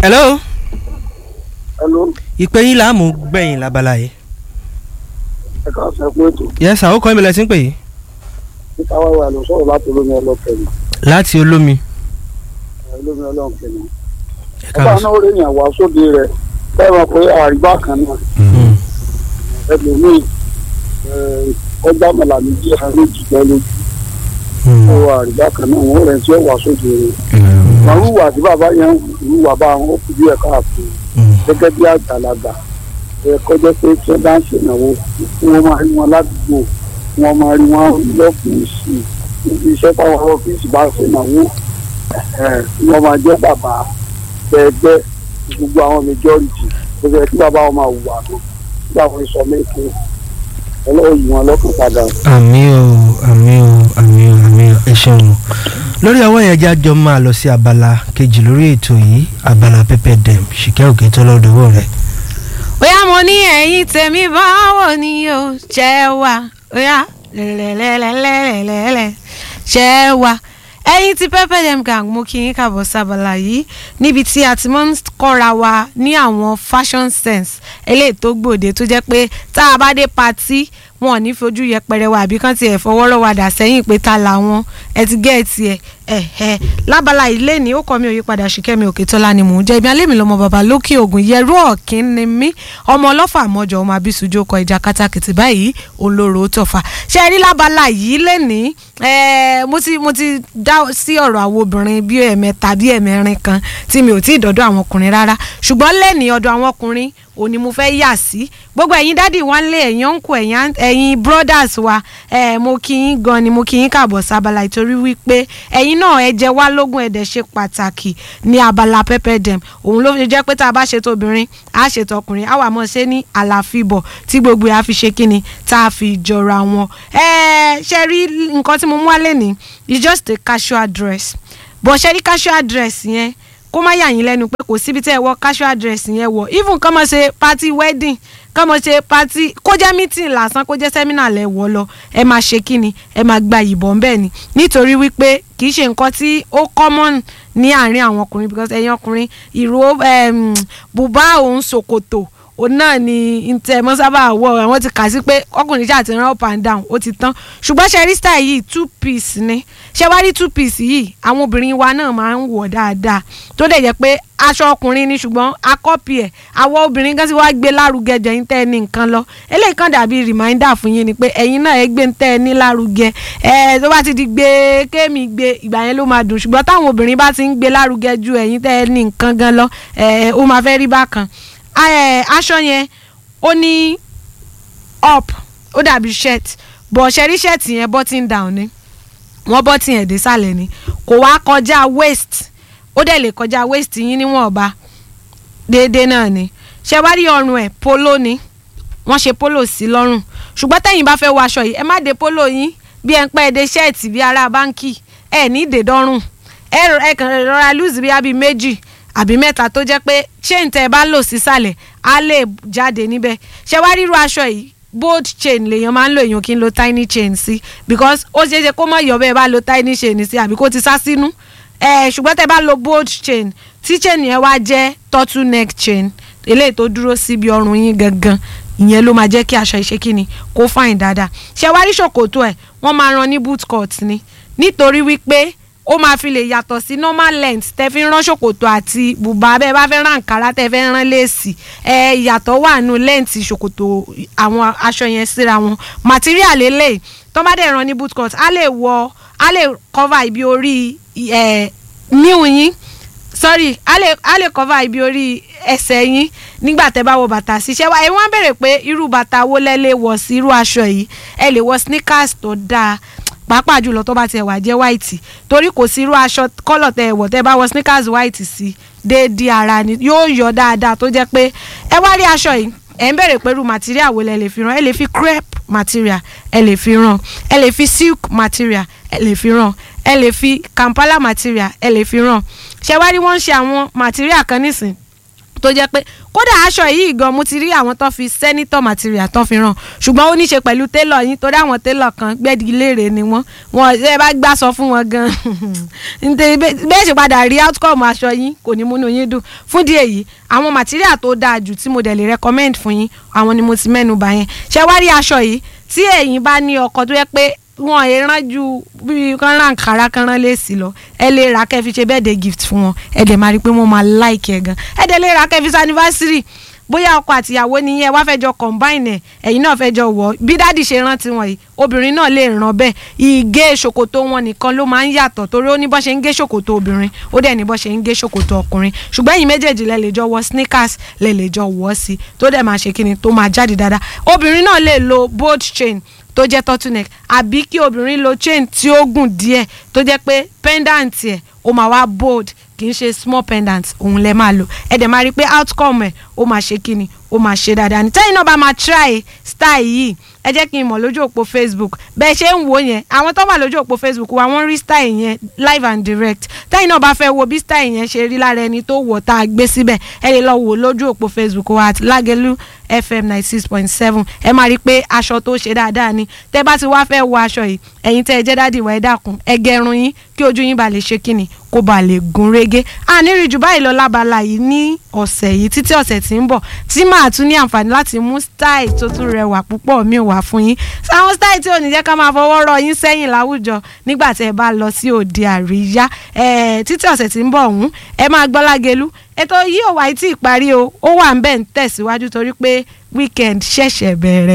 hello hello ìpè yín là á mú gbẹ̀yìn lábala yìí. ẹ ká sọ pé ètò yes àwọn kan ìbílẹ̀ sí ń pè yìí. nípa wáwá ló sọ̀rọ̀ láti olómi ọlọ́kẹ́ni láti olómi. olómi ọlọ́kẹ́ni. ẹ ọba káàbọ̀ náà ó rèèyàn wá sóde rẹ̀ bẹ́ẹ̀ mọ̀ pé àrígbá kan náà Mm. ẹlòmíì ọjà mọ̀lá méjì àárín ìjìgbẹ́ lójú Mm. ó àrígbá kan náà wọ́n rẹ̀ tí ó wá sóde rẹ̀. àwọn ìwà tí bàbá yẹn ń wà bá wọn ó fi bí ẹ̀ka àfihàn Mm. gẹ́gẹ́ bí àgbàlagbà ẹ kọjá pé tí wọ́n bá ń ṣènáwó kí wọ́n máa rí wọn ládùúgbò kí wọ́n máa rí wọn lọ́fíìsì níbi iṣẹ́ táwọn ọ́fíìsì bá ṣènáwó ẹ̀ kí wọ́n máa jẹ́ bàbá ẹgbẹ́ gbogbo àwọn majority tó fẹ́ kí bàbá wọn máa wù wà lọ kí àwọn ìsọ mẹ́kẹ́ ọlọ́wọ́ yìí wọn lọ́kàn padà. àmì o àmì o àmì o àmì o ẹ ṣeun o lórí ọwọ́ yẹn jájọ máa lọ sí abala kejì lórí ètò yìí abala pẹpẹ dẹm ṣìkẹ́ òkè tó lọ́dọ̀wọ́ rẹ̀. bóyá mo ní ẹ̀yin tèmi báwo ni o ṣẹ́ wà bóyá lẹ́lẹ́lẹ́lẹ́lẹ́lẹ́lẹ́ ṣẹ́ wà ẹ̀yin tí pepper dem gang mo kí yín kàbọ̀ sábàlá yìí níbi tí a ti máa ń kọ́ra wa ní àwọn fashion sense eléyìí tó gbòde tó jẹ́ pé tá a bá dé patí wọn ò ní fojú yẹpẹrẹ wa àbí kán tiẹ̀ fọwọ́rọ́ wa dà sẹ́yìn pé ta làwọn ẹ ti gẹ́ ẹ tiẹ̀ ẹ ẹ lábala ilé ní ó kọ́ mi ò yípadà ṣìkẹ́mi òkè tọ́lá ni mò ń jẹ́ ibi alẹ́ mi lọ́mọ bàbá lókè ògùn yẹrú ọ̀kín ni mí ọmọ ọlọ́fà mọ́jọ ọmọ abisujú ọkọ̀ ìjà kátàkìtì báyìí olóró tọ̀fà ṣe rí lábala yìí lẹ́ni mo ti mo ti dá sí ọ̀rọ̀ àwọn obìnrin bí ẹ̀mẹ́ta bí ẹ̀mẹ́rin kan tí mi ò tí ì dọ́dọ̀ àwọn ọkùnrin rárá ṣùgbọ́n lẹ́ni ọ̀dọ̀ àwọn ọkùnrin òní mo fẹ́ yà sí gbogbo ẹ̀yin dádì wa ń lé ẹ̀yin ọ̀nkù ẹ̀yin brothers wa eh, mo kí yín gan ni mo kí yín kàbọ̀ sábàlá ìtorí wípé ẹ̀yin náà ẹ jẹ́ wá lógún ẹ̀dẹ̀ ṣe pàtàkì ní abala pepper dem òun ló fi jẹ́ pé tá a bá ṣètò obìnrin á ṣètò ọkùnrin á wà mọ́ ṣe ní àlàfíbọ̀ tí gbogbo ẹ̀ á fi ṣe kíni tá a fi jọra wọn. ẹ ṣe rí nǹkan tí mo mú wálé ní it's just a casual dress bọ̀ ṣe rí casual dress yẹn kó má yà yín lẹ́nu pé kò síbi tẹ́ ẹ wọ casual dress yẹn wọ̀ even kọ́ mọ̀ ṣe party wedding kọ́ mọ̀ ṣe party kó jẹ́ meeting lásán kó jẹ́ seminar lẹ̀ wọ̀ lọ ẹ máa ṣe kí ni ẹ máa gba ìbọn bẹ́ẹ̀ ni nítorí wípé kì í ṣe nǹkan tí ó common ní àárín àwọn ọkùnrin because ẹ̀yin ọkùnrin ìró bùbá òun ṣòkòtò òun náà ni ntẹ mọ sábà wọ àwọn ti kà sí pé ọkùnrin ṣáà ti rán up and down ó ti tán ṣùgbọ́n ṣe rí style yìí two piece ni ṣe wá rí two piece yìí àwọn obìnrin wa náà máa ń wọ̀ dáadáa tó dẹ̀ jẹ́ pé aṣọ ọkùnrin ni ṣùgbọ́n akọ́pì ẹ̀ àwọn obìnrin kan sì wá gbé lárugẹ jẹ́ ń tẹ́ ẹ ní nǹkan lọ eléyìí kan dàbí reminder fún yín ni pé ẹ̀yin náà ẹ gbé ń tẹ́ ẹ ní lárugẹ ẹ tó bá ti di gbé kémi gbé ìgbà yẹn ló máa dùn ṣùgbọ́n táwọn obìnrin bá ti ń gbé lárugẹ ju ẹ̀yin tẹ́ ẹ ní nǹkan gan lọ ẹ ó máa fẹ́ rí bákan aṣọ yẹn ó ní up ó dàbí shirt bọ̀ ṣẹ́rí shirt yẹn button down ni wọ́n button ẹ̀ dé sàlẹ̀ ni kò wá kọjá waist ó dẹ̀ lè kọjá waist yín níwọ̀nba déédéé náà ni ṣé wá rí ọrùn ẹ̀ polo ni wọ́n ṣe polo sí lọ́rùn ṣùgbọ́n tẹ̀yin bá fẹ́ wọ aṣọ yìí ẹ má dé polo yín bí ẹ ń pẹ́ dé ṣẹ́ẹ̀tì bí ará báńkì ẹ ní ìdèdọ́rùn ẹ kàn rọra lùzì bí abí méjì àbí mẹ́ta tó jẹ́ pé chain tẹ́ ẹ bá lò sísàlẹ̀ á lè jáde níbẹ̀ ṣé wá ríru aṣọ yìí bold chain lèèyàn máa ń lo èèyàn kí n lo tiny chain sí because ó ṣeé ṣe kó mọ̀ yọ̀ bẹ́ẹ̀ bá lo tiny chain sí àbí kó ti sá sínú ẹ̀ ṣùgbọ́n tẹ́ bá lo bold chain tí chain yẹn wá jẹ́ turtle neck chain eléyìí tó dúró síbi ọrùn yín gangan ìyẹn ló máa jẹ́ kí aṣọ ìṣe kíni kó fine dáadáa ṣé wá rí ṣòkòtò ẹ̀ wọ́n máa ran ní boot cut ni nítorí wípé ó máa fi lè yàtọ̀ sí normal length tẹ́ fi ń rán ṣòkòtò àti bùbá bẹ́ẹ̀ bá fẹ́ rán àǹkárá tẹ́ fẹ́ rán léèsì ẹ ìyàtọ̀ wà nù length ṣòkòtò àwọn aṣọ yẹn síra wọn material eléyìí tó bá dẹ̀ rán ní boot cut á lè wọ á lè cover ibi orí ẹ̀ níwù yín sorry á lè á lè cover ibi orí ẹsẹ̀ yín nígbà tẹ́ bá wọ bàtà ṣiṣẹ́ wa ẹ wọ́n béèrè pé irú bàtà wo lẹ lè wọ̀ sí irú aṣọ yìí ẹ lè wọ sneakers tó dáa pàápàá jùlọ tó bá tiẹ̀ wà jẹ́ white torí kò sí irú aṣọ kọ́lọ̀ tẹ ẹ̀wọ̀ tẹ bá wọ sneakers white sí déédéé ara ni yóò yọ dáadáa tó jẹ́ pé ẹ wá rí aṣọ yìí ẹ̀ ń bèrè pé irú material wo lẹ lè fi rán ẹ lè fi crepe material ẹ lè fi rán ẹ lè fi silk material ẹ lè fi rán ẹ lè fi kampala material ẹ lè fi rán ṣé wá rí wọ́n ń ṣe àwọn material kan nísìn tó jẹ́ pé kódà aṣọ yìí gan mo ti rí àwọn tó fi senator material tó fi ràn ṣùgbọ́n ó ní ṣe pẹ̀lú tailor yín torí àwọn tailor kan gbẹ́dìgílére ni wọ́n wọn ẹ bá gbà sọ fún wọn gan nítorí bẹ́ẹ̀ ṣe padà rí outcome aṣọ yín kò ní múnú yín dùn fún díẹ̀ yìí àwọn material tó dáa jù tí mo dẹ̀ lè recommend fún yín àwọn ni mo ti mẹ́nu bà yẹn ṣé wá rí aṣọ yìí tí ẹ̀yin bá ní ọkọ tó yẹ pé wọn ẹ rán ju bí kan rán kàrá kan rán léèsì lọ ẹ lè ra kẹ́ fi ṣe birthday gift fún wọn ẹ dẹ̀ máa rí i pé wọ́n máa like ẹ gan ẹ dẹ̀ lè ra kẹ́ fi ṣe anniversary bóyá ọkọ àtìyàwó nìyẹn wá fẹ́ jọ combine ẹ̀ ẹ̀yin náà fẹ́ jọ wọ̀ bí dáàdì ṣe rántí wọn yìí obìnrin náà lè ràn bẹ́ẹ̀ ìgé ṣòkòtò wọn nìkan ló máa ń yàtọ̀ torí ó ní bọ́ ṣe ń gé ṣòkòtò obìnrin ó dẹ̀ ní bọ́ ṣe ń gé ṣòkòtò ọkùnrin ṣùgbọ́n ẹ̀yin méjèèjì lẹ lè jọ wọ sneakers lẹ lè jọ wọ̀ sí tó dẹ̀ máa ṣe kíni tó máa jáde dáadáa obìnrin náà lè lo bold chain tó jẹ́ turtleneck àbí kí obìnrin lo chain tí ó gùn díẹ̀ tó jẹ́ pé pendant ẹ̀ ó máa wá bold kì í ṣe small pendant òun lẹ máa lò ẹ dẹ̀ máa rí i pé outcome ẹ̀ ó máa ṣe kíni ó máa ṣe dáadáa ní tẹ́yìn náà bá máa try style yìí ẹ jẹ́ kí n mọ̀ lójú òpó facebook bẹ́ẹ̀ ṣe ń wò yẹn àwọn tó wà lójú òpó facebook wa wọ́n rí style yẹn live and direct tẹ́yìn náà bá fẹ́ wo bí style yẹn ṣe rí lára ẹni tó wọ̀ tá a gbé síbẹ̀ ẹ lè lọ wò lójú òpó facebook wa àti lágẹ̀lú fm ninety six point seven ẹ máa rí i pé aṣọ tó ṣe dáadáa ni tẹ́ bá ti wá fẹ́ wọ aṣọ yìí ẹ̀yin tẹ́ ẹ jẹ́ dádì wá ẹ dákun ẹ gẹrun yín kí ojú yín ba lè ṣe kíni kó ba lè gún régé àníri jù báyìí lọ lábala yìí ní ọ̀sẹ̀ yìí títí ọ̀sẹ̀ tí ń bọ̀ tí màá tún ní àǹfààní láti mú style tó tún rẹwà púpọ̀ mi wá fún yín sáwọn style tí ò ní jẹ́ ká máa fọwọ́ rọ yín sẹ́yìn láwùjọ nígbà tí ẹ bá lọ sí òde àríyá títí ọ̀sẹ̀ tí ń bọ̀ ọ̀hún ẹ máa gbọ́ lágẹ̀lú ètò yìí ò wáyé tí ì parí o ó wà ń bẹ̀ ń tẹ̀síwájú torí pé weekend ṣẹ̀ṣẹ̀ bẹ̀rẹ̀